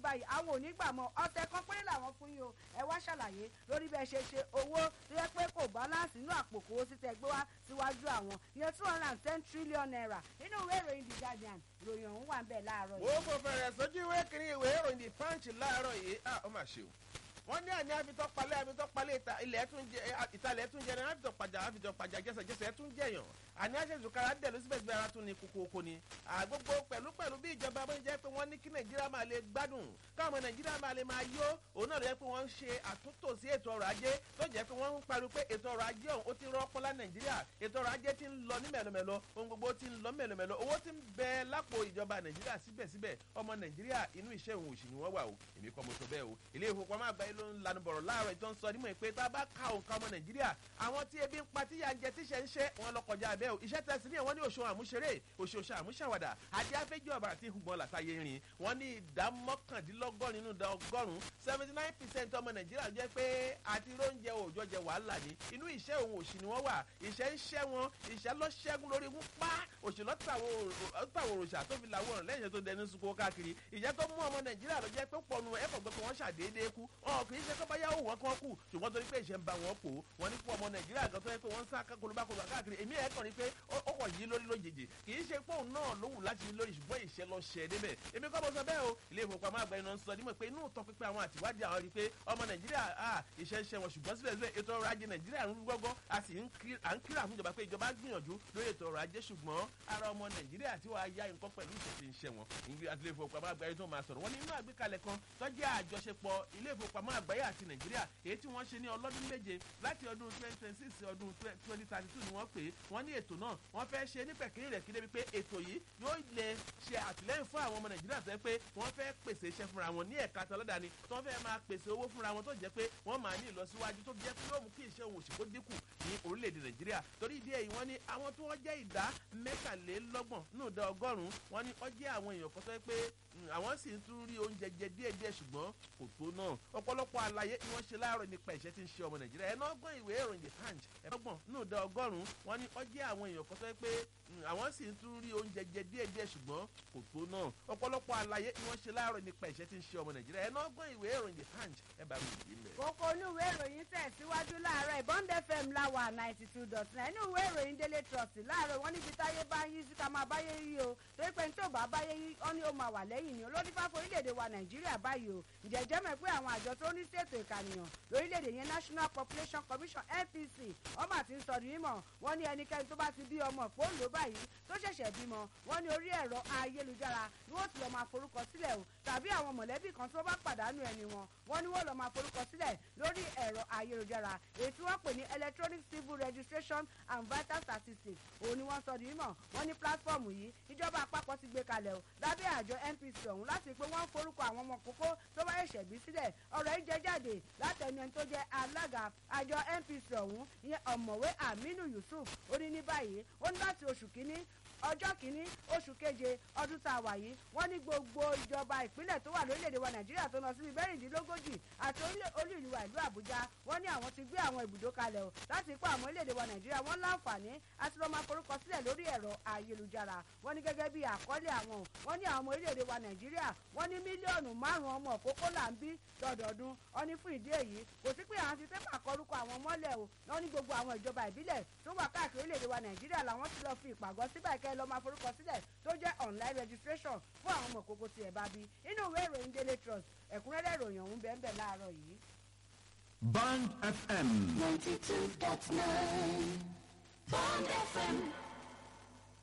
báyìí àwọn ò ní gbà mọ́ ọ̀sẹ̀ kan péré làwọn fún yín o ẹ wá ṣàlàyé lórí bẹ́ẹ̀ ṣe ṣe owó tó yẹ pé kò balance inú àpò kò sí tẹ gbé wá síwájú àwọn ìyẹn two hundred and ten trillion naira nínú ìwé ìròyìn the guardian ìròyìn ọ̀hún wà ń bẹ̀ láàárọ̀ wo kò fẹ̀rẹ̀ sójú ìwé kiri ìwé ìròyìn the punch láàárọ̀ yìí ah ó mà ṣe o wọ́n ní àní àfitọ́palẹ̀ àfitọ́palẹ̀ ilẹ̀ tún jẹ ìtàlẹ̀ tún jẹ ní àfitọ́pajà àfitọ́pajà jẹsẹ̀jẹsẹ̀ tún jẹyàn àní àṣẹ̀sùkára dẹ̀ ló síbẹ̀síbẹ̀ ara tún ní kókókó ni àgbogbo pẹ̀lú pẹ̀lú bí ìjọba bó ń jẹ́ pé wọ́n ní kí nàìjíríà máa lè gbádùn káwọn nàìjíríà máa lè máa yó òun náà ló yẹ pé wọ́n ń ṣe àtúntò sí ètò ọrọ̀ ajé tó jẹ́ pé wọ́n ń pariwo pé ètò ọrọ̀ ajé ọ̀hún ó ti rọ́pọ́lá nàìjíríà ètò ọrọ̀ ajé ti ń lọ ní mẹ̀lọmẹ̀lọ ohun gbogbo ti ń lọ mẹ̀lọmẹ̀lọ owó ti ń bẹ lápò ìjọba nàìjíríà síbẹ̀síbẹ̀ ọmọ nàìjíríà inú iṣẹ́ òun òṣì ni wọ́n wà o èmi kọ́ mo sọ bẹ́ẹ̀ o ilé ìfowópamọ́ àgbáyé ló ń lanu bọ̀rọ̀ láàárọ̀ ìtọ́ ń sọ nímọ̀ pé tá a bá ka òǹkà ọmọ nàìjíríà àwọn tí ebi ń pa tíyà ń jẹ tíṣẹ́ ń ṣe wọn lọ kọjá abẹ́ o iṣẹ́ tẹ̀sí ní ẹ̀wọ̀n ní òṣùwọ̀n àmúṣeré òṣòṣà àmúṣàwàdà àti afẹ́jọ́ ọ̀bàrà tí hùgbọ́n làtàyè rìn wọ́n ní ìdá mọ́kàndínlọ́gọ́rin nínú ìdá ọgọ́rùn-ún seventy nine percent ọmọ nàìjíríà jẹ́ pé àti róúnjẹ òòjọ́ jẹ wàhálà ni inú ìṣẹ́ òun òṣì ni wọ́n wà ìṣẹ́ ń ṣẹ́ wọn ìṣẹ́ lọ ṣẹ́gun lórí wọn pa òṣèlú ọ̀tàwọ̀ òròṣà tó fi làwọn ọ̀rọ̀ lẹ́yìn tó dẹnu sunko káàkiri ìjẹ́ tó mú ọmọ nàìjíríà ló jẹ́ pé pọ̀nù ẹ̀kọ́ gbọ́ pé wọ́n ṣàdédé kú ọ̀ kì í ṣe kó bá yáwó wọn kán kù ṣùgbọ́n torí pé ìṣẹ́ ń ba wọn pò wọ́n ní fún ọmọ nàìjíríà kan tó yẹ pé wọ́n ń sá kolobákolobá káàkiri èmi ẹ̀ kàn ní pé ó kàn yí lórí lójijì kì í ṣe pé òun náà ló wù láti yí lórí ṣùgbọ́n ìṣẹ́ lọ ṣẹ́ débẹ̀ èmi kọ́ mo sọ bẹ́ẹ̀ o ilé ìfowópamọ́ àgbà iná ń sọ nímọ̀ pé inú ìtọ́ pípẹ́ àwọn àtiwádìí àwọn rí i pé ọmọ nàìjíríà ìṣẹ́ ń ṣe wọn ṣùgbọ́n síbẹ̀síbẹ̀ ètò ọrọ̀ ajé nàìjíríà ń gbọ́gbọ́ a sì ń kíra fún ìjọba pé ìjọba gbìyànjú lórí ètò ọrọ̀ ajé ṣùgbọ́n ara ọmọ nàìjíríà tí wàá ya nǹkan pẹ̀lú ìṣẹ̀ṣẹ̀ ń ṣe wọn ilé ìfowópamọ́ àgbáyé tó máa sọ̀rọ̀ wọn ní inú àgbékalẹ̀ kan tó jẹ́ àjọṣepọ̀ ilé ìfowópamọ́ àgbáyé àti nàìjíríà èyí tí wọ́n ṣe ní ọlọ́dún méje láti ọdún twenty twenty six ọdún twenty thirty two ni wọ́n pè é wọ́n ní ètò náà wọ́n fẹ́ ṣe ní pẹ̀kìrì rẹ̀ kí débi pé ètò yìí yóò lè ṣe àtìlẹ́yìn fún àwọn ọmọ nàìjíríà tó yẹ pé wọ́n fẹ́ pèsè iṣẹ́ fúnra wọn ní ẹ̀ka tọ́lọ́dà ni tó fẹ́ máa pèsè owó fúnra wọn tó jẹ́ pé wọ́n máa ní ìlọsíwájú tó jẹ́ pé yóò mú kí iṣẹ́ òun òṣìkó dínkù ní orílẹ̀-èdè nàìjíríà torí ìdí èyí wọ́n ní àwọn tí wọ́n jẹ́ ìdá mẹ́tàlélọ́gbọ̀n nínú ìdá ọgọ́rùn-ún wọ́n ní wọ́n jẹ́ àwọn èèyàn kan tó yẹ pé àwọn sì ń tún rí oúnjẹ jẹ díẹ̀díẹ̀ ṣùgbọ́n kò tó náà ọ̀pọ̀lọpọ̀ àlàyé ni wọ́n ṣe láàárọ̀ nípa ìṣẹ́ tí ń ṣe ọmọ nàìjíríà ẹ̀ náà gbọ́n ìwé ìròyìn the punch ẹ̀ gbọ́n nínú ìdá ọgọ́rùn-ún wọ́n ní wọ́n jẹ́ àwọn èèyàn kan tó yẹ pé àwọn sì ń tún rí oúnjẹ jẹ díẹ̀díẹ̀ ṣùgbọ́n kò tó náà ọ̀pọ̀lọpọ̀ àlàyé ni wọ́n ṣe láàárọ̀ nípa ìṣẹ́ tí ń ṣe ọmọ nàìjíríà ẹ̀ náà gbọ́n ìwé ìròyìn the punch ẹ̀ bá mi yìí lẹ̀. kókó inú ìwé ìròyìn tẹ̀síwájú láàárọ̀ ìbọn fm láwà ninety two dot nine inú ìwé ìròyìn délé trust láàárọ̀ wọn níbi táyé bá yí sí ká máa báyé yí o torí pé nítorí bá báyé yí ọ́ ní ó máa wà lẹ́yìn ni olórí fáfọ orílẹ̀-èdè wa nàìjíríà báyìí o ìjẹ́jẹ́ mọ̀ pé àwọn àjọ tó ní ṣètò ìkànìyàn lórílẹ̀-èdè yẹn national population commission npc ọmọ àti ń sọdún yìí mọ̀ wọ́n ní ẹnikẹ́ni tó bá ti bí ọmọ fóònù báyìí tó ṣẹ̀ṣẹ̀ bímọ wọ́n ní orí ẹ̀rọ ayélujára ni wọ́n ti lọ́ọ́ máa forúkọ sílẹ̀ o tàbí àwọn mọ̀lẹ́bí kan tó bá pàdánù ẹni wọn wọ́n ní wọ́n lọ́ọ́ máa forúkọ sílẹ̀ lórí ẹ̀rọ ayélujára èyí tí wọ́n pè ní electronic civil registration and vital statistics òun ni wọ́n sọ di mímọ̀ wọ́n ní pílátífọ̀mù yìí ìjọba àpapọ̀ ti gbé kalẹ̀ o lábẹ́ àjọ npc ọ̀hún láti pé wọ́n forúkọ àwọn ọmọ kókó tó bá ṣẹ̀ṣẹ̀ bí sílẹ̀ ọ̀rọ̀ yìí jẹ́ jáde látẹnu ẹni tó jẹ́ alága àjọ npc ọ̀hún ìyẹn ọ̀mọ̀wé aminu yusuf ó ní ní báyìí ó ní láti oṣù kínní ọjọ́ kìíní oṣù keje ọdún tá a wà yìí wọ́n ní gbogbo ìjọba ìpínlẹ̀ tó wà lórílẹ̀‐èdè wa nàìjíríà tó lọ síbi mẹ́rìndínlógójì àti olú ìlú wa ìlú àbújá wọ́n ní àwọn ti gbé àwọn ibùdó kalẹ̀ o láti kó àwọn orílẹ̀‐èdè wa nàìjíríà wọ́n láǹfààní àti lọ́ọ́ máa forúkọ sílẹ̀ lórí ẹ̀rọ ayélujára wọ́n ní gẹ́gẹ́ bí àkọlé àwọn wọ́n ní àwọn ọmọ orílẹ̀‐èdè wa nàìjíríà wọ́n ní mílíọ̀nù márùn-ún ọmọ òkókó là ń bí lọ́dọọdún wọ́n ní fún ìdí èyí kò sí pé àwọn fi pépà kọrúkọ àwọn mọ́lẹ̀ o wọ́n ní gbogbo àwọn ìjọba ìbílẹ̀ tó wà káàkiri orílẹ̀‐èdè wa nàìjíríà làwọn ti lọ fi ìpàgọ́ síbẹ̀ kẹ́ lọ́ọ́ máa forúkọ sílẹ̀ tó jẹ́ online registration fún àwọn ọmọ kókó tí ẹ bá bí inú ìwé ìròyìn daily trust ẹ̀kúnrẹ́rẹ́ ìròyìn ọ̀hún bẹ́ẹ̀ bẹ́ẹ̀ láàárọ̀ yìí. Band FM. ninety two dot nine.